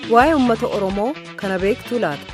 waa'ee uummata oromoo kana beektuu laata.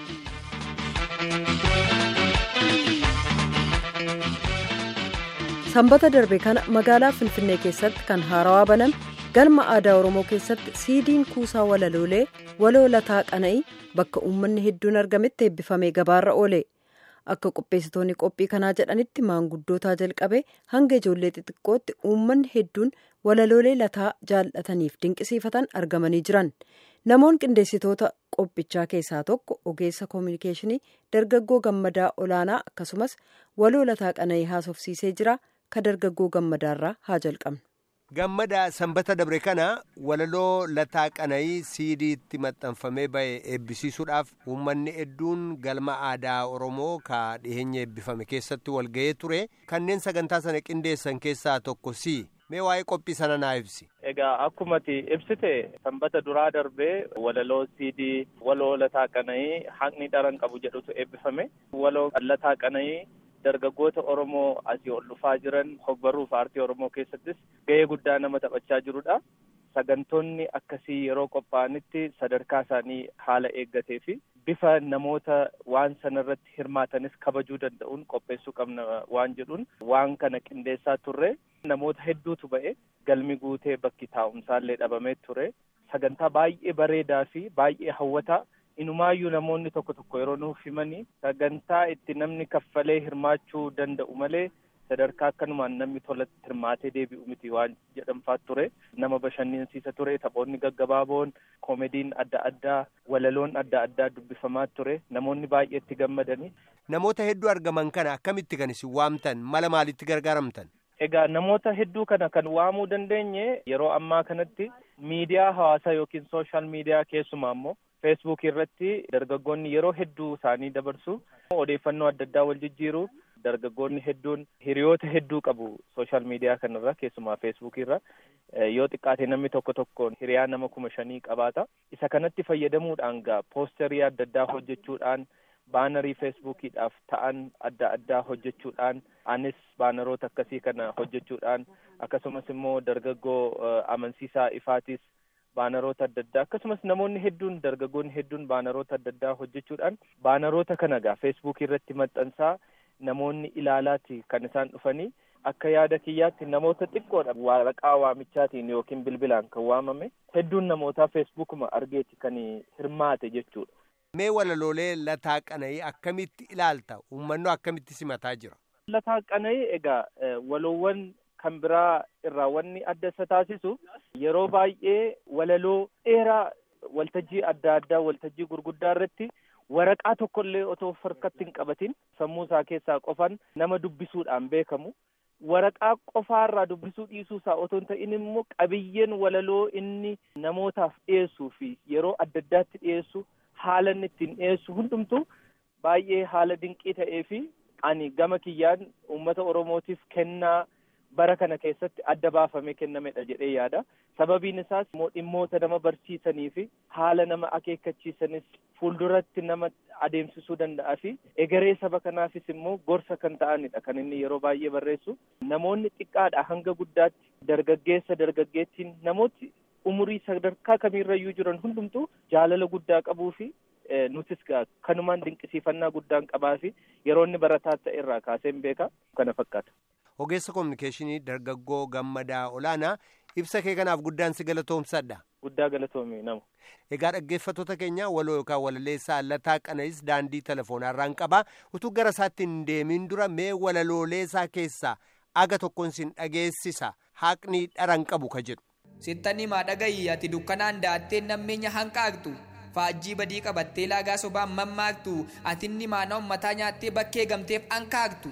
sanbata darbe kana magaalaa finfinnee keessatti kan haarawaa baname galma aadaa oromoo keessatti siidiin kuusaa walaloolee waloo lataa qana'ii bakka uummanni hedduun argametti eebbifamee gabaarra oole akka qopheessitoonni qophii kanaa jedhanitti maanguddootaa jalqabee hanga ijoollee xixiqqootti uummanni hedduun walaloolee lataa jaallataniif dinqisiifatan argamanii jiran namoonni qindeessitoota qophichaa keessaa tokko ogeessa koominikeeshinii dargaggoo gammadaa olaanaa akkasumas waloo lataa qana'ii haasofsiisee jira ka dargaggoo gammadaarraa haa jalqabnu. Gammada sanbata dabre kana walaloo lataa qana'ii siidiitti maxxanfamee ba'e eebbisiisuudhaaf uummanni hedduun galma aadaa Oromoo ka dhiyeenya eebbifame keessatti walga'ee ture kanneen sagantaa sana qindeessan keessaa tokko si mee waa'ee qophii sana naa ibsi. Egaa akkumati ibsite sanbata duraa darbee walaloo siidii waloo lataa qana'ii haqni dharan qabu jedhutu eebbifame waloo lataa qana'ii. dargaggoota Oromoo asii ol dhufaa jiran hogbaruuf aartii Oromoo keessattis gahee guddaa nama taphachaa jirudha. Sagantoonni akkasii yeroo qophaa'anitti sadarkaa isaanii haala eeggatee fi bifa namoota waan sanarratti hirmaatanis kabajuu danda'uun qopheessuu qabna waan jedhuun waan kana qindeessaa turre namoota hedduutu ba'e galmi guutee bakki taa'umsaallee dhabamee ture sagantaa baay'ee bareedaa fi baay'ee hawwataa. Inumaayyuu namoonni tokko tokko yeroo nuuf himanii sagantaa itti namni kaffalee hirmaachuu danda'u malee sadarkaa akkanumaan namni tolatti hirmaatee deebi'u miti waan jedhamfaa ture nama bashannansiisa ture taphoonni gaggabaaboon koomediin adda addaa walaloon adda addaa dubbifamaa ture namoonni baay'eetti gammadanii. Namoota hedduu argaman kana akkamitti kan isin waamtan mala maalitti gargaaramtan? Egaa namoota hedduu kana kan waamuu dandeenye yeroo ammaa kanatti miidiyaa hawaasaa yookiin sooshaal miidiyaa keessumaa immoo feesbuuk irratti dargaggoonni yeroo hedduu isaanii dabarsu odeeffannoo adda addaa wal jijjiiru dargaggoonni hedduun hiriyoota hedduu qabu sooshaal miidiyaa kanarra keessumaa feesbuuk irra yoo xiqqaate namni tokko tokkoon hiriyaa nama kuma shanii qabaata isa kanatti fayyadamuudhaan gaa poosterii adda addaa hojjechuudhaan baanarii feesbuukiidhaaf ta'an adda addaa hojjechuudhaan anis baanaroota akkasii kana hojjechuudhaan akkasumas immoo dargaggoo amansiisaa ifaatis baanaroota adda addaa akkasumas namoonni hedduun dargaggoonni hedduun baanaroota adda addaa hojjechuudhaan baanaroota kana gaa feesbuuk irratti maxxansaa namoonni ilaalaati kan isaan dhufanii akka yaada kiyyaatti namoota xiqqoodha waraqaa waamichaatiin yookiin bilbilaan kan waamame hedduun namootaa feesbuukuma argeeti kan hirmaate jechuudha. Mee walaloolee lataa qana'ii akkamitti ilaalta uummanni akkamitti simataa jira? Lataa qana'ii egaa waloowwan kan biraa irraa wanni adda isa taasisu yeroo baay'ee walaloo dheeraa waltajjii adda addaa waltajjii gurguddaa irratti waraqaa tokkollee otoo harkatti hin qabatin sammuu isaa keessaa qofan nama dubbisuudhaan beekamu waraqaa qofaarraa dubbisuu dhiisuu isaa otoo hin ta'in immoo qabiyyeen walaloo inni namootaaf dhiyeessuu fi yeroo adda addaatti dhiyeessu haala inni ittiin dhiyeessu hundumtu baay'ee haala dinqii ta'ee fi ani gama kiyyaan uummata oromootiif kennaa bara kana keessatti adda baafamee kennamedha jedhee yaada sababiin isaas immoo dhimmoota nama barsiisanii fi haala nama akeekkachiisanis fuulduratti nama adeemsisuu danda'a fi egeree saba kanaafis immoo gorsa kan ta'anidha kan inni yeroo baay'ee barreessu namoonni xiqqaadha hanga guddaatti dargaggeessa dargaggeettiin namooti umurii sadarkaa kamiirrayyuu jiran hundumtuu jaalala guddaa qabuu fi nutis kanumaan dinqisiifannaa guddaan qabaa fi yeroo inni barataa ta'e irraa kaaseen beeka kana fakkaata. Ogeessa koominikeeshinii dargaggoo gammadaa olaanaa ibsa kee kanaaf guddaan si galatoomsadha. Guddaa galatoomii nama. Egaa dhaggeeffattoota keenya waloo yookaan walaleessaa lataa qana'is daandii telefoonarraan qabaa utuu gara isaatti hin deemin dura mee walalooleesaa keessaa aga tokkoon sin dhageessisa haqni dharan qabu ka jedhu. Sittanii maa dhagayi ati dukkanaan daattee nammeenya hanqaaqtu faajjii badii qabattee laagaa sobaan mammaaktu atinni maana ummataa nyaattee bakkee gamteef hanqaaqtu.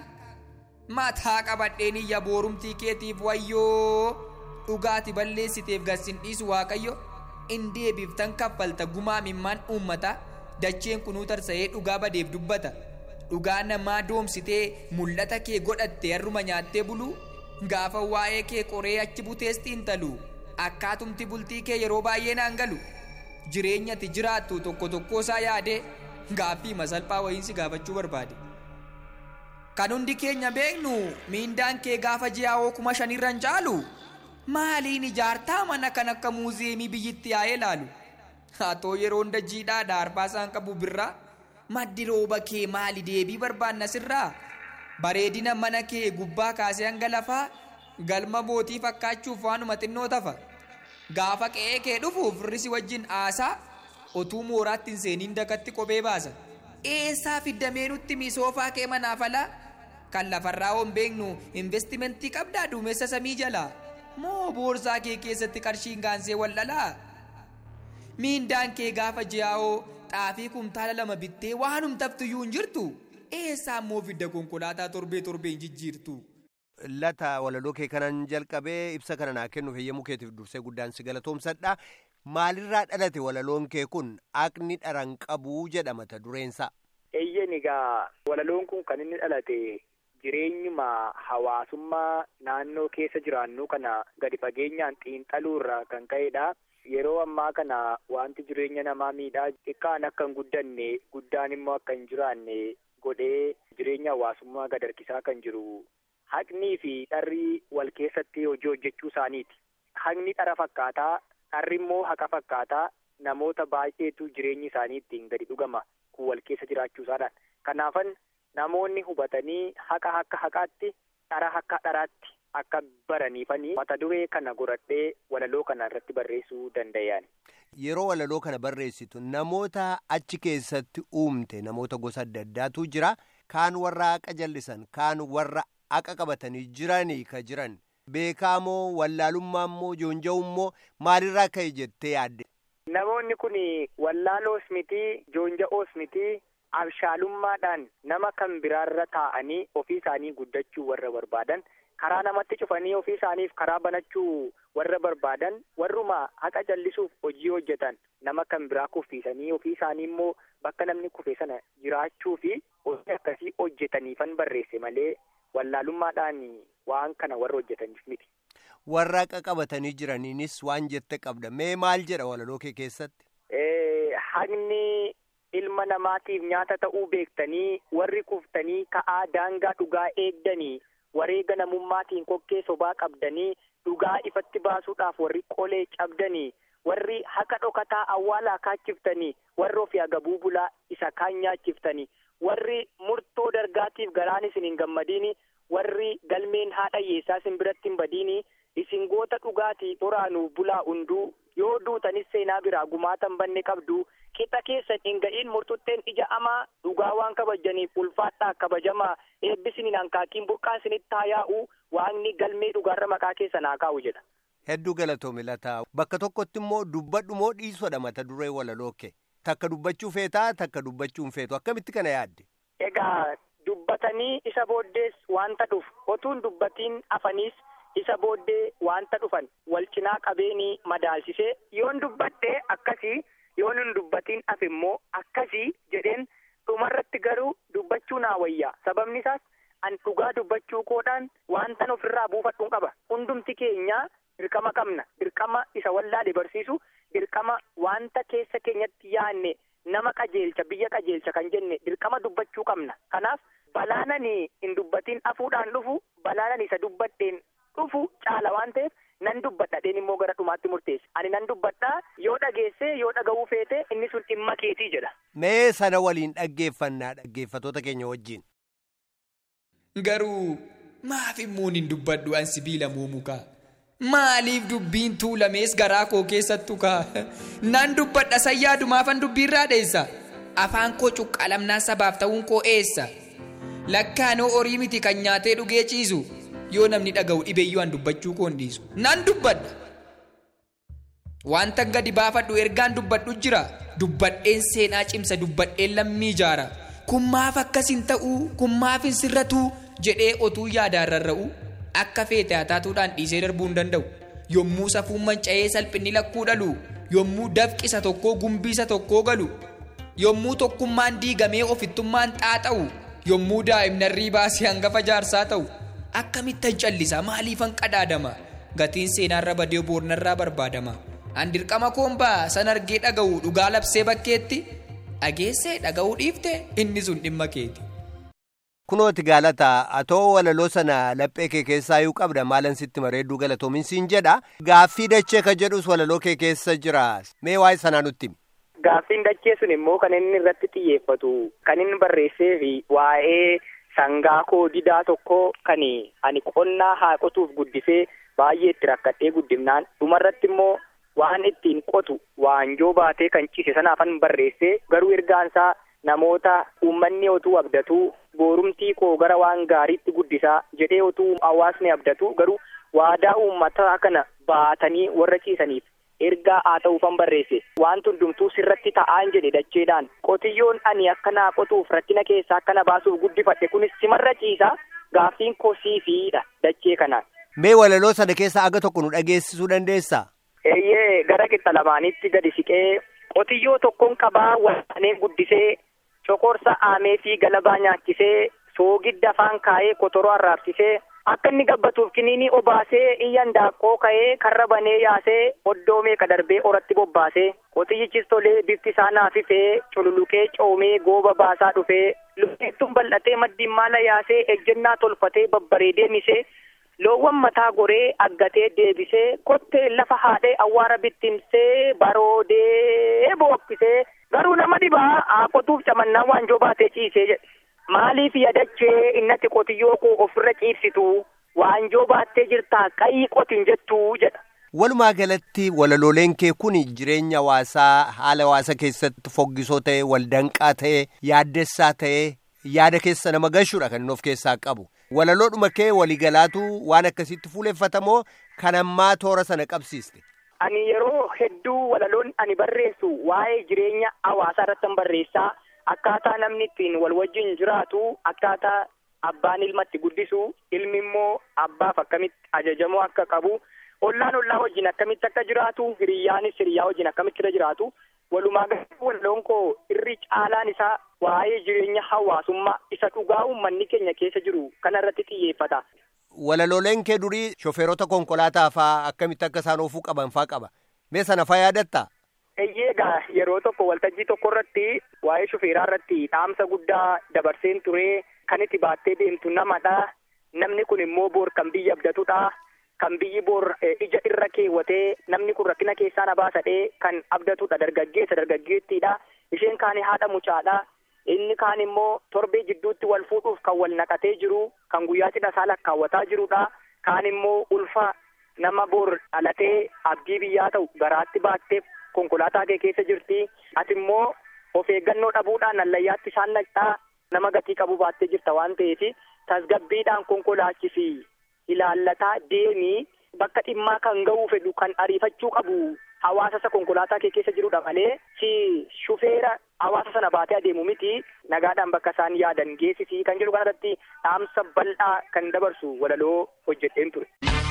mataa qabadheen iyya boorumtii keetiif wayyoo dhugaati balleessiteef garsin dhiisu waaqayyo in deebiiftan kaffalta gumaa mimmaan uummata dacheen kunuu tarsa'ee dhugaa badeef dubbata dhugaa namaa doomsitee mul'ata kee godhatte harruma nyaattee bulu gaafa waa'ee kee qoree achi butees xiinxalu akkaatumti bultii kee yeroo baay'ee naan galu jireenyati jiraattu tokko tokkoo isaa yaadee gaaffii masalphaa wayiinsi gaafachuu barbaade. kan hundi keenya beeknu miindaan kee gaafa ji'aawoo kuma shanirran caalu maaliin ijaartaa mana kan akka muuziyeemii biyyitti yaa'ee laalu Hatoo yeroo hunda jiidhaa daarbaa isaan qabu birraa maddi rooba kee maali deebii barbaanna sirraa bareedina mana kee gubbaa kaasee hanga lafaa galma mootii fakkaachuuf waanuma xinnoo tafa gaafa qe'ee kee dhufuuf risi wajjin aasaa otuu mooraatti hin seeniin dakatti kophee baasa eessaa fiddamee nutti misoofaa kee manaaf alaa kan lafarraa hon beeknu investimentii qabdaa duumessa samii jalaa moo boorsaa kee keessatti qarshiin gaansee waldhalaa miindaan kee gaafa ji'aa'oo xaafii kumtaala lama bittee waanum taftiyyuu hin jirtu eessaa immoo fidda konkolaataa torbee torbeen jijjiirtu. Lata walaloo kee kanan jalqabee ibsa kana naa kennuuf heeyyamuu keetiif dursee guddaan si galatoomsadha. Maalirraa dhalate walaloon kee kun aqni dharan qabuu jedha mata dureensa. Eeyyeen egaa walaloon kun kan inni dhalate jireenyuma hawaasummaa naannoo keessa jiraannu kana gadi fageenyaan xiinxaluurraa kan ka'edha. Yeroo ammaa kana wanti jireenya namaa miidhaa xiqqaan akka hin guddanne guddaan immoo akka hin jiraanne godhee jireenya hawaasummaa gad harkisaa kan jiru haqnii fi dharri wal keessatti hojii hojjechuu isaaniiti. Haqni dhara fakkaataa dharri immoo haqa fakkaataa namoota baay'eetu jireenyi isaanii ittiin gadi dhugama kun wal keessa jiraachuu isaadhaan. Kanaafan namoonni hubatanii haqa akka haqaatti dhara akka dharaatti akka baraniifanii mata duree kana godhadhee walaloo kana irratti barreessuu danda'an. Yeroo walaloo kana barreessitu namoota achi keessatti uumte namoota gosa adda addaatu jira. Kaan warra haqa jallisan kaan warra haqa qabatanii jiranii ka jiran. Beekaa moo wallaalummaa moo joonja'uu moo maalirraa ka'e jettee yaadde? Namoonni kun wallaaloos miti joonja'oos miti abshaalummaadhaan nama kan biraarra taa'anii ofii isaanii guddachuu warra barbaadan karaa namatti cufanii ofii isaaniif karaa banachuu warra barbaadan warruma haqa jallisuuf hojii hojjetan nama kan biraa kuffiisanii ofii isaanii immoo bakka namni kufe sana jiraachuu fi hojii akkasii hojjetaniifan barreesse malee wallaalummaadhaan waan kana warra hojjetaniif miti. Warra haqa qabatanii jiraniinis waan jette qabda. Mee maal jedha walaloo kee keessatti? Haqni ilma namaatiif nyaata ta'uu beektanii warri kuftanii ka'aa daangaa dhugaa eegdanii wareega namummaatiin kokkee sobaa qabdanii dhugaa ifatti baasuudhaaf warri qolee cabdanii warri haqa dhokataa awwaalaa kaachiftanii warri ofii agabuu bulaa isa kaan nyaachiftanii warri murtoo dargaatiif garaan isin hin gammadiini warri galmeen haadha yeessaa isin biratti hin badiini isin goota dhugaatii xoraanuuf bulaa hunduu yoo duutanis seenaa biraa gumaatan banne qabdu qixa keessan hin ga'iin murtutteen ija amaa dhugaa waan kabajaniif ulfaadhaa kabajamaa eebbisiniin hankaakiin burqaa isinitti haa yaa'u waaqni galmee dhugaarra maqaa keessan haa kaa'u jedha. Hedduu galatoome lataa bakka tokkotti immoo dubbadhu moo dhiisodha mata duree walaloo kee takka dubbachuu feetaa takka dubbachuu hin feetu akkamitti kana yaadde. Egaa dubbatanii isa booddees wanta dhufu otuun dubbatiin afaniis isa booddee wanta dhufan wal cinaa qabeenii madaalsisee yoon dubbadhee akkasii yoon hin dubbatiin hafe immoo akkasii jedheen dhumarratti garuu dubbachuu naa wayyaa sababni isaas an dhugaa dubbachuu koodhaan wantan ofirraa buufadhuun qaba hundumti keenya dirqama qabna dirqama isa wallaale barsiisu dirqama wanta keessa keenyatti yaanne nama qajeelcha biyya qajeelcha kan jenne dirqama dubbachuu qabna kanaaf balaanani hin dubbatiin hafuudhaan dhufu balaanani isa dubbadheen dhufu caala waan ta'eef nan dubbadhadheen immoo gara dhumaatti murteesse ani nan dubbadhaa yoo dhageesse yoo dhaga'uu feete inni sun dhimma keetii jedha. Mee sana waliin dhaggeeffannaa dhaggeeffatoota keenya wajjin. Garuu maaf immoo hin dubbadhu an sibiila muumukaa? Maaliif dubbiin tuulamees garaa koo keessattu kaa? Nan dubbadha sayyaadumaafan dubbiirraa dheessa. Afaan koo cuqqaalamnaa sabaaf ta'uun koo eessa? Lakkaanoo horii miti kan nyaatee dhugee ciisu. yoo namni dhaga'u dhibeeyyuu an dubbachuu koo hin dhiisu nan dubbadha wanta gadi baafadhu ergaan dubbadhu jira dubbadheen seenaa cimsa dubbadheen lammii ijaara kun maaf akkas hin ta'u kun maaf hin sirratu jedhee otuu yaadaan rarra'u akka feete hataatuudhaan dhiisee darbuu hin danda'u yommuu safuun manca'ee salphinni lakkuu dhalu yommuu dafqisa tokkoo gumbiisa tokkoo galu yommuu tokkummaan diigamee ofittummaan xaaxa'u yommuu daa'imnarrii baasee hangafa jaarsaa ta'u. akkamittan callisa maaliifan qadaadama gatiin seenaarra badee boornarraa barbaadama an dirqama koombaa san argee dhaga'u dhugaa labsee bakkeetti dhageessee dhaga'uu dhiifte inni sun dhimma keeti. Kunooti gaalataa atoo walaloo sana laphee kee keessaa yuu qabda maalan sitti mareedduu galatoomin siin jedha gaaffii dachee ka jedhus walaloo kee keessa jira mee waa'ee sanaa nutti himi. gaaffiin dachee sun immoo kan inni irratti xiyyeeffatu kan inni barreessee fi waa'ee sangaa koo didaa tokko kan ani qonnaa haa qotuuf guddisee baay'ee itti rakkadhee guddifnaan dhumarratti immoo waan ittiin qotu waanjoo baatee kan ciise sanaafan barreessee garuu ergaansaa namoota uummanni otuu abdatuu boorumtii koo gara waan gaariitti guddisaa jedhee otuu hawaasni abdatu garuu waadaa uummataa kana baatanii warra ciisaniif ergaa haa ta'uufan barreesse waan hundumtuu sirratti ta'aan jedhe dacheedhaan qotiyyoon ani akkanaa qotuuf rakkina keessaa akkana baasuuf guddifadhe kunis simarra ciisa gaaffiin kosiifiidha dachee kanaan. Mee walaloo sana keessa aga tokko nu dhageessisuu dandeessaa? Eeyyee gara qixa lamaanitti gadi siqee qotiyyoo tokkoon qabaa walaanee guddisee cokorsa aamee fi galabaa nyaachisee soogidda afaan kaa'ee kotoroo arraabsisee akka inni gabbatuuf kiniinii obaasee iyyan daaqqoo ka'ee karra banee yaasee oddoo meeqa darbee oratti bobbaasee qotiyyichis tolee bifti isaa naafifee cululuqee coomee gooba baasaa dhufee lukkeettuun bal'atee maddiin maala yaasee ejjennaa tolfatee babbareedee misee loowwan mataa goree aggatee deebisee kottee lafa haadhee awwaara bittimsee baroodee bookkisee garuu nama dhibaa haa qotuuf camannaa waanjoo baatee ciisee jedhe maaliif yadachee innatti qotiyyoo koo ofirra ciibsitu waanjoo baattee jirtaa qayii qotin jettuu jedha. Walumaa galatti walalooleen kee kun jireenya hawaasaa haala hawaasa keessatti foggisoo ta'e waldanqaa ta'e yaaddessaa ta'e yaada keessa nama gashuudha kan inni of keessaa qabu. Walaloodhuma kee waligalaatu waan akkasitti fuuleffatamoo kan ammaa toora sana qabsiiste. Ani yeroo hedduu walaloon ani barreessu waa'ee jireenya hawaasaa irratti barreessaa akkaataa namni ittiin wal wajjin jiraatu akkaataa abbaan ilmatti guddisu ilmi immoo abbaaf akkamitti ajajamoo akka qabu ollaan ollaa wajjin akkamitti akka jiraatu hiriyyaanis hiriyyaa wajjin akkamitti irra jiraatu walumaa galatti walaloon koo irri caalaan isaa waa'ee jireenya hawaasummaa isa dhugaa uummanni keenya keessa jiru kana irratti xiyyeeffata. Walalooleen kee durii shofeerota konkolaataa faa akkamitti akka isaan oofuu qaban faa qaba. Mee sana faa yaadatta? Egaa yeroo tokko waltajjii tokko irratti waa'ee shofeeraa irratti dhaamsa guddaa dabarseen ture kan itti baattee deemtu namadha. Namni kun immoo boor kan biyya abdatudha. Kan biyyi boor ija irra keewwatee namni kun rakkina keessaa na baasadhee kan abdatudha dargaggeessa dargaggeettiidha. Isheen kaan haadha mucaadha. Inni kaan immoo torbee jidduutti wal fuudhuuf kan wal naqatee jiru kan guyyaa cidha isaa lakkaawwataa jirudha. Kaan immoo ulfa nama boor dhalatee abdii biyyaa ta'u garaatti baattee konkolaataa kee keessa jirti. Ati immoo of eeggannoo dhabuudhaan allayyaatti isaan naqxaa nama gatii qabu baattee jirta waan ta'eef tasgabbiidhaan konkolaachisi ilaallataa deemii bakka dhimmaa kan ga'uu fedhu kan ariifachuu qabu hawaasa isa konkolaataa kee keessa jirudha malee si shufeera hawaasa sana baatee adeemu miti nagaadhaan bakka isaan yaadan geessisii kan jedhu kanarratti dhaamsa bal'aa kan dabarsu walaloo hojjedheen ture.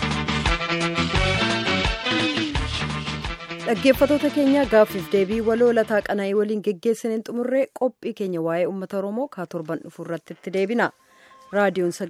dhaggeeffatoota keenya gaaffiif deebii waloo lataa qanaa'ii waliin geggeessaniin xumurree qophii keenya waa'ee uummata oromoo kaa torban dhufu irratti itti deebina raadiyoon